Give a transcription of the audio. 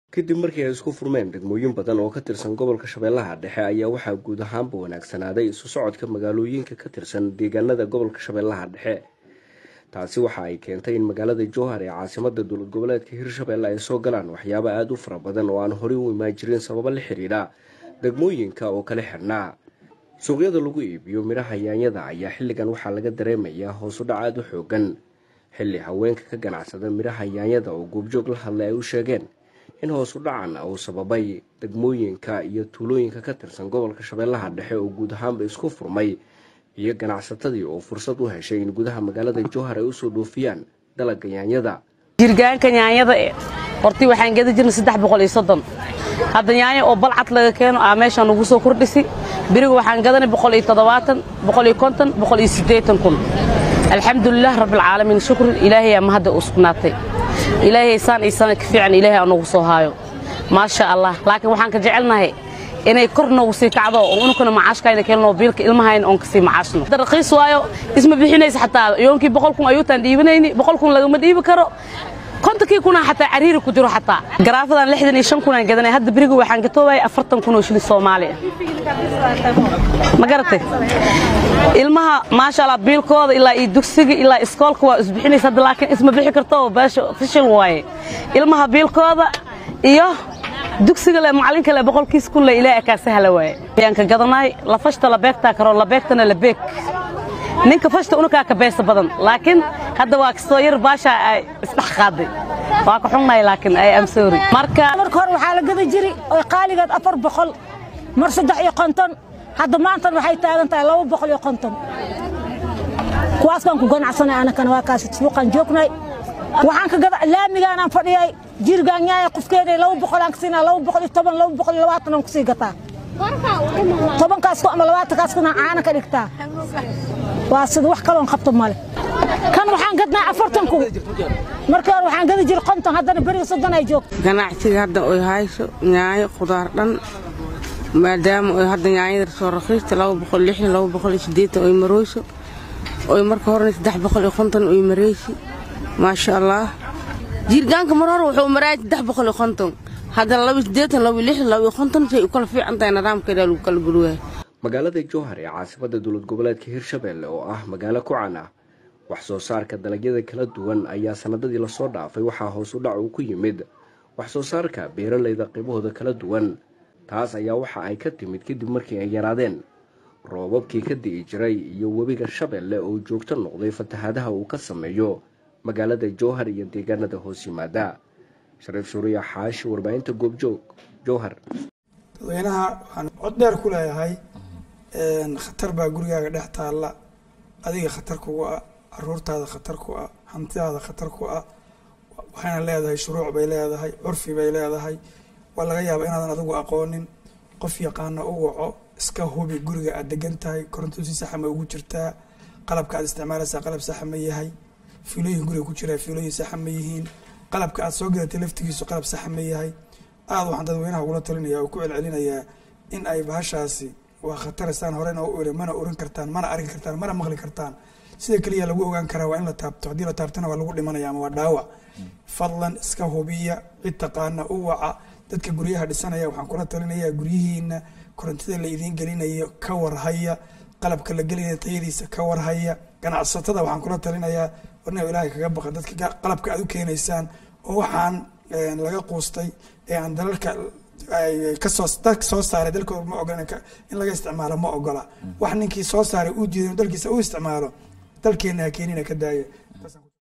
kadib markii ay isku furmeen degmooyin badan oo ka tirsan gobolka shabeellaha dhexe ayaa waxaa guud ahaanba wanaagsanaaday isu socodka magaalooyinka ka tirsan deegaanada gobolka shabeellaha dhexe taasi waxa ay keentay in magaalada jowhar ee caasimada dowlad goboleedka hirshabelle ay soo galaan waxyaabo aada u fara badan oo aan horey u imaan jirin sababo la xiriira degmooyinka oo kala xirnaa suuqyada lagu iibiyo midhaha yaanyada ayaa xilligan waxaa laga dareemayaa hoosudhac aada u xoogan xilli haweenka ka ganacsada midhaha yaanyada oo goobjoog la hadlay ay u sheegeen in hoosu dhacan uu sababay degmooyinka iyo tuulooyinka ka tirsan gobolka shabeellaha dhexe oo guud ahaanba isku furmay iyo ganacsatadii oo fursad u heshay in gudaha magaalada jowhar ay usoo dhoofiyaan dalaga yaanyada jirgaanka yaanyada e hortii waxaan geda jirnay saddex boqol iyo soddon hadda yaanyo oo balcad laga keeno aa meeshaan ugu soo kordhisi beriga waxaan gadanay boqol iyo toddobaatan boqol iyo konton boqol iyo siddeetan kun alxamdulilah rabbilcaalamiin shukri ilaahayaa mahadda u sugnaatay ilaahay saan iyo sana ka fiican ilaahay anugu soo haayo maasha allah laakiin waxaan ka jecelnahay inay kor noogu sii kacdo oo unukana macaashkayna keelnoo biilka ilmahayna oon kasii macaashno raqiis waayo isma bixinaysa xataa yoonkii boqol kun ayuutaan dhiibanayni boqol kun lagama dhiibi karo kontonkii kunaa xataa cariiri ku jiro xataa garaafadan lixdan iyo shan kunaan gadanay hadda beriga waxaan gatoobaya afartan kun oo shilin soomaaliya ma garatay ilmaha maasha allah biilkooda ilaa iyo dugsiga ilaa iskoolka waa isbixinaysa hadda laakiin isma bixi karto beesha fishil waaye ilmaha biilkooda iyo dugsiga le macalinka le boqolkiis kun le ilaahay kaa sahla waaye ayaan ka gadanaay la fashta la beegtaa karo la beegtana la beeg ninka fashta unukaa ka beesa badan laakiin hadda waa kastoo yar baasha ay isdhex qaaday waa ka xunnahay laakiin ay amsoori marka marka hore waxaa la gada jiri oo qaaligeed afar boqol mar saddex iyo konton hadda maantan waxay taagan tahay laba boqol iyo konton kuwaas baan ku ganacsanay anakana waa kaasi suuqaan joognay waxaan ka gada laamigaanaan fadhiyay jirgaan yaaya qofkeeda laba boqol aan ka siinaa laba boqol iyo toban laba boqol iyo labaatan aan kusii gataa tobankaas ama labaatankaas kuna caana ka dhigtaa waa sida wax kaloon qabto male kan waxaan gadnaa afartan kun markii hore waxaan gadi jiri konton haddana beriga soddon ay joogto ganacsiga hadda oy hayso nyaayo khudaar dhan maadaama oy hadda nyaanyada soo raqiista laba boqol lixdan laba boqol iyo siddeetan oy marooyso oy marka horena saddex boqol iyo konton oy mareysi maasha allah jiirgaanka mar hore wuxuu maraayay saddex boqol iyo konton haddana laba siddeetan laba lixdan laba iyo konton say u kala fiican tahay nidaamkeeda lagu kala gurwahay magaalada jowhar ee caasimada dowlad goboleedka hirshabelle oo ah magaalo ku can ah wax soo saarka dalagyada kala duwan ayaa sanadadii lasoo dhaafay waxaa hoos u dhac uu ku yimid wax soo saarka beeralayda qiibahooda kala duwan taas ayaa waxa ay ka timid kadib markii ay yaraadeen roobabkii ka di'i jiray iyo webiga shabeelle oo joogto noqday fatahaadaha uu ka sameeyo magaalada jowhar iyo deegaanada hoos yimaada shariif suuriya xaashi warbaahinta goobjoog jowhar dadweynaha waxaan cod dheer ku leeyahay khatar baa gurigaaga dhex taalla adiga khatar kugu ah caruurtaada khatar ku ah hantidaada khatar ku ah waxayna leedahay shuruuc bay leedahay curfi bay leedahay waa laga yaaba inaadan adigu aqoonin qof yaqaana u waco iska hubi guriga aad degan tahay koronto si saxa ma ugu jirtaa qalabka aad isticmaalaysaa qalab saxa ma yahay fiilooyin guriga ku jiraa fiilooyin saxa ma yihiin qalabka aad soo gadatay laftigiisu qalab saxa ma yahay aada waxaan dadweynaha ugula talinaya oo ku celcelinayaa in ay bahashaasi waa khataraysaan horena u iri mana oran kartaan mana arki kartaan mana maqli kartaan sida keliya lagu ogaan karaa waa in la taabto haddii la taabtana waa lagu dhimanaya ama waa dhaawac fadlan iska hubiya cid taqaana u waca dadka guryaha dhisanaya waxaan kula talinayaa guryihiina korontida la idiin gelinayo ka warhaya qalabka la gelinaya tayadiisa ka warhaya ganacsatada waxaan kula talinayaa warna ilaahay kaga baqa dadka qalabka aad u keenaysaan oo waxaan laga quustay ee aan dalalka kasoo dalka soo saaray dalkooda ma ogola in laga isticmaalo ma ogola wax ninkii soo saaray uu diiday dalkiisa u isticmaalo dalkeena ha keenina ka daaya